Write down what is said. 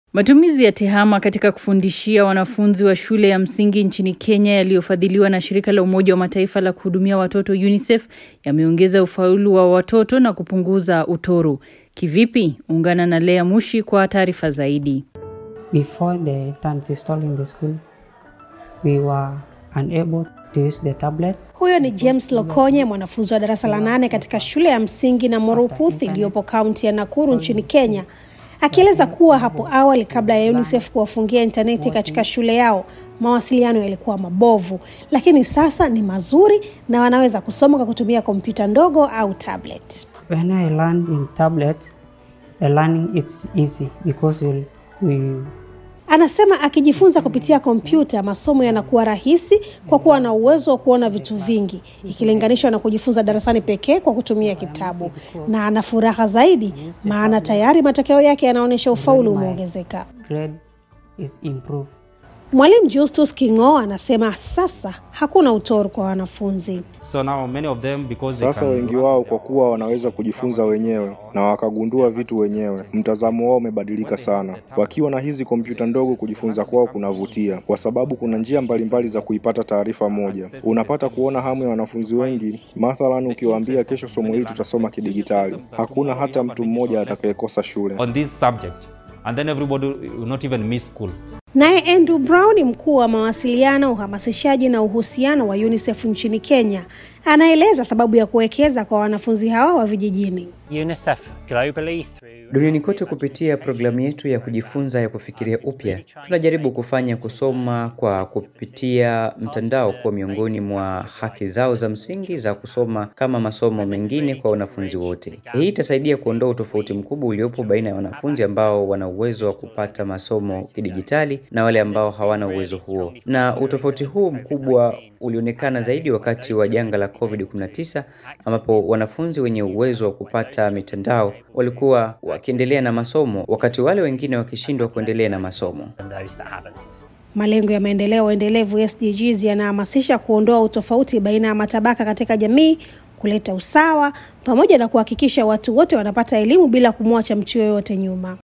Matumizi ya tehama katika kufundishia wanafunzi wa shule ya msingi nchini Kenya yaliyofadhiliwa na shirika la Umoja wa Mataifa la kuhudumia watoto UNICEF yameongeza ufaulu wa watoto na kupunguza utoro. Kivipi? Ungana na Lea Mushi kwa taarifa zaidi. Before the turn installing the school, we were unable to use the tablet. Huyo ni James Lokonye, mwanafunzi wa darasa la nane katika shule ya msingi na Moruputh iliyopo kaunti ya Nakuru nchini Kenya, akieleza kuwa hapo awali kabla ya UNICEF kuwafungia intaneti katika shule yao mawasiliano yalikuwa mabovu, lakini sasa ni mazuri na wanaweza kusoma kwa kutumia kompyuta ndogo au tablet. When I learned in tablet, the learning it's easy because we, we Anasema akijifunza kupitia kompyuta masomo yanakuwa rahisi kwa kuwa na uwezo wa kuona vitu vingi ikilinganishwa na kujifunza darasani pekee kwa kutumia kitabu, na ana furaha zaidi maana tayari matokeo yake yanaonyesha ufaulu umeongezeka. grade is improved. Mwalimu Justus Kingo anasema sasa hakuna utoro kwa wanafunzi. So now many of them because they Sasa can wengi wao kwa kuwa wanaweza kujifunza wenyewe na wakagundua vitu wenyewe, mtazamo wao umebadilika sana. Wakiwa na hizi kompyuta ndogo, kujifunza kwao kunavutia kwa sababu kuna njia mbalimbali za kuipata taarifa moja. Unapata kuona hamu ya wanafunzi wengi. Mathalan, ukiwaambia kesho somo hili tutasoma kidigitali, hakuna hata mtu mmoja atakayekosa shule. on this subject and then everybody will not even miss school. Naye Andrew Brown ni mkuu wa mawasiliano, uhamasishaji na uhusiano wa UNICEF nchini Kenya, anaeleza sababu ya kuwekeza kwa wanafunzi hawa wa vijijini. UNICEF globally through Duniani kote kupitia programu yetu ya kujifunza ya kufikiria upya, tunajaribu kufanya kusoma kwa kupitia mtandao kuwa miongoni mwa haki zao za msingi za kusoma kama masomo mengine kwa wanafunzi wote. Hii itasaidia kuondoa utofauti mkubwa uliopo baina ya wanafunzi ambao wana uwezo wa kupata masomo kidijitali na wale ambao hawana uwezo huo. Na utofauti huu mkubwa ulionekana zaidi wakati wa janga la COVID-19 ambapo wanafunzi wenye uwezo wa kupata mitandao walikuwa wakiendelea na masomo wakati wale wengine wakishindwa kuendelea na masomo. and those that haven't. Malengo ya maendeleo endelevu SDGs yanahamasisha kuondoa utofauti baina ya matabaka katika jamii, kuleta usawa pamoja na kuhakikisha watu wote wanapata elimu bila kumwacha mtu yoyote nyuma.